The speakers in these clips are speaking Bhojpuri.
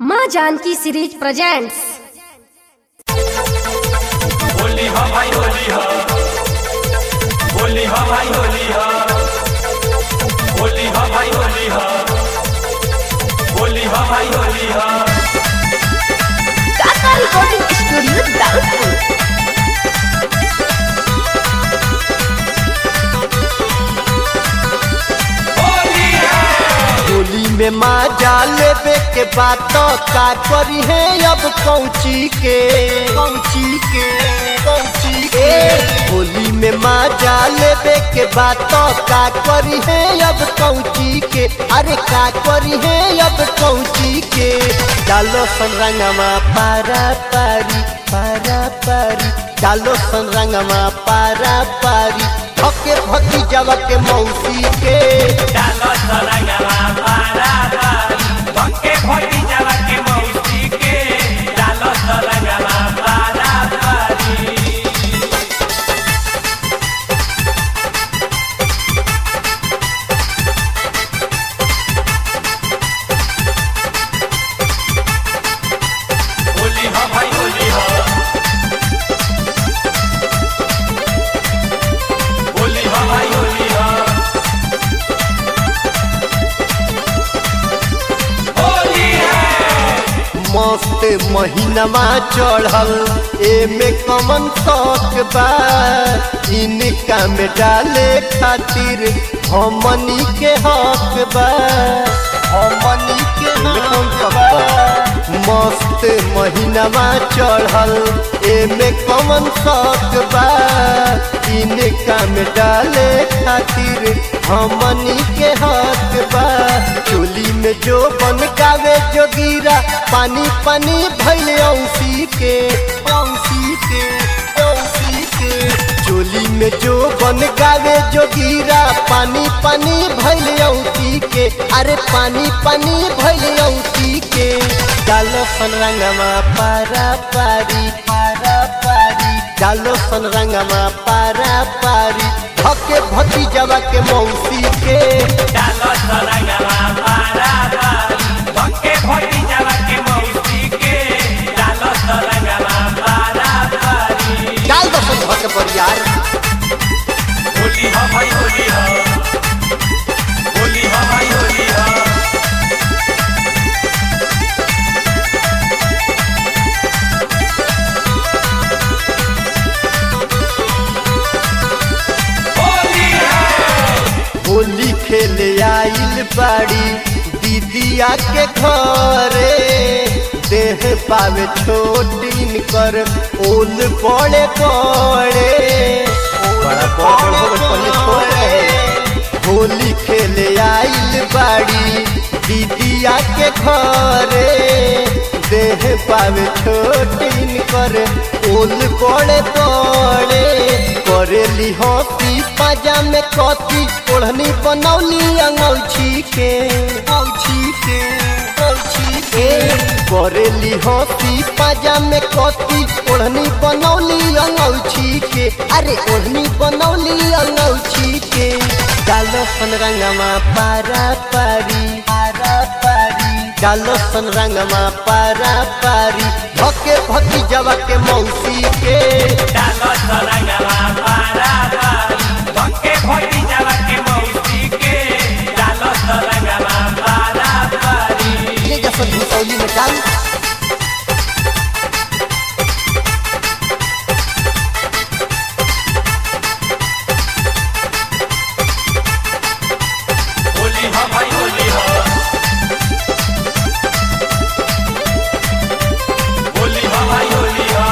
माँ जानकी सीरीज प्रेजेंट्स होली हा भाई होली हा होली हा भाई होली हा होली हा भाई होली हा होली हा भाई होली हा काका रिकॉर्डिंग स्टूडियो दाउदपुर होली होली में माँ लेबे के बात का करी है अब कौची के कौची के कौची के होली में माँ लेबे के बात का करी है अब कौची के अरे का करी है अब कौची के डालो संरंगमा पारा पारी पारा पारी डालो संरंगमा पारा पारी भके भकी जवा के मौसी के डालो सरंगवा पारा पारी भक्के भक्ति जवा के मौसी के डालो सरंगवा पारा पारी होली हा भाई होली हा होली हा भाई होली हा होली है मस्त महीनमा चढ़ल एमे कमन शौक बा इनका में डाले खातिर हमनी के हक बा हमनी के हक बा मस्त महीनमा चढ़ल एमे कमन शौक बा इनका में डाले खातिर हमनी के हक बा चोली में जो बन गावे जो गिरा पानी पानी भैल औसी के औसी के औसी के चोली में जो बन गावे जो गिरा पानी पानी भैल औसी के अरे पानी पानी भैल औसी के डालो सनरंगमा पारा पारी पारा पारी डालो सनरंगमा पारा पारी भके भती जवा के मौसी के डालो सरंगवा पारा पारी भक्के भक्ति जवा के मौसी के डालो सरंगवा पारा पारी डाल दो सब भके बरियार होली हा भाई होली हा होली हा भाई होली हा होली है होली खेले आइल बाड़ी दीदिया के घरे देह पावे छोटीन कर ओल बड़े बड़े बड़ा बड़े बड़े छोड़े होली खेले आइल बाड़ी दीदिया के घरे देह पावे छोटीन कर ओल बड़े बड़े करेली हंसी पाजा में कथी ओढ़नी बनौली अंगौछी के औछी के औछी के करेली हंसी पाजा में कथी ओढ़नी बनौली अंगौछी के अरे ओढ़नी बनौली अंगौछी के डालो सनरंगमा पारा पारी पारा पारी डालो सनरंगमा पारा पारी भके भकी जवा के मौसी के डालो सरंगवा पारा पारी भक्के भक्ति जवा के मौसी के डालो सरंगवा पारा पारी ले जा सब भूसौली में डाल होली हा भाई होली हा होली हा भाई होली हा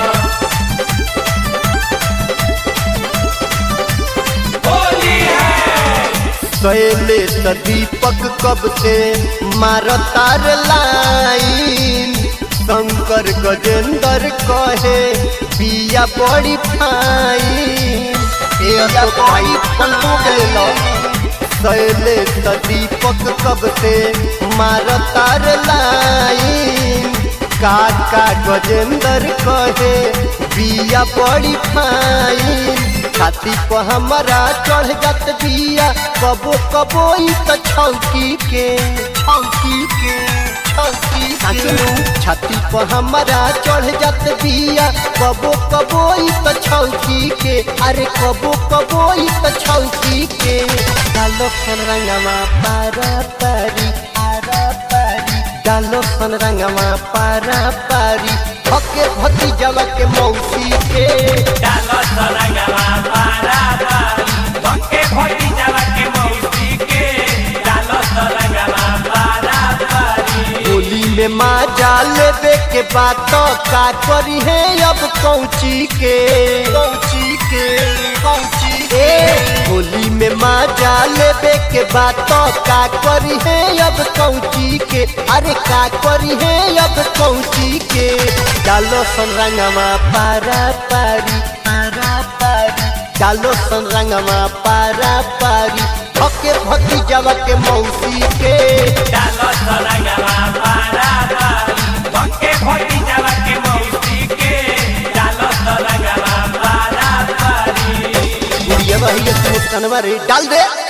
होली है सैले त दीपक कब से मारतार लाइन शंकर गजेंद्र कहे पिया बड़ी फाइन ए तो भाई पलटू के लो सैले त दीपक कब से मारतार लाइन काका गजेंद्र कहे बिया बड़ी फाइन छाती पर हमारा चढ़ जात बिया कबो कबो ई त छौकी के छौकी के छौकी के छाती पर हमारा चढ़ जात बिया कबो कबो ई त छौकी के अरे कबो कबो ई त छौकी के डालो सन रंगवा पारा पारी पारा पारी डालो सन रंगवा पारा पारी हके भतीजवा के मौसी के डालो सरंगवा पारा पारी भक्के भोटी जावा के मौसी के डालो सरंगवा पारा पारी होली में माँ जाल लेबे के बात का करी है अब कौची के कौची के कौची के होली में माँ जाल लेबे के बात का करी है अब कौची के अरे का करी है अब कौची के डालो सन रंगवा पारा पारी पारा पारी डालो सन रंगवा पारा पारी हके भतीजवा के मौसी के डालो सरंगवा पारा पारी भक्के भोटी जावा के मौसी के डालो सरंगवा पारा पारी ये वही तू कनवा रे डाल दे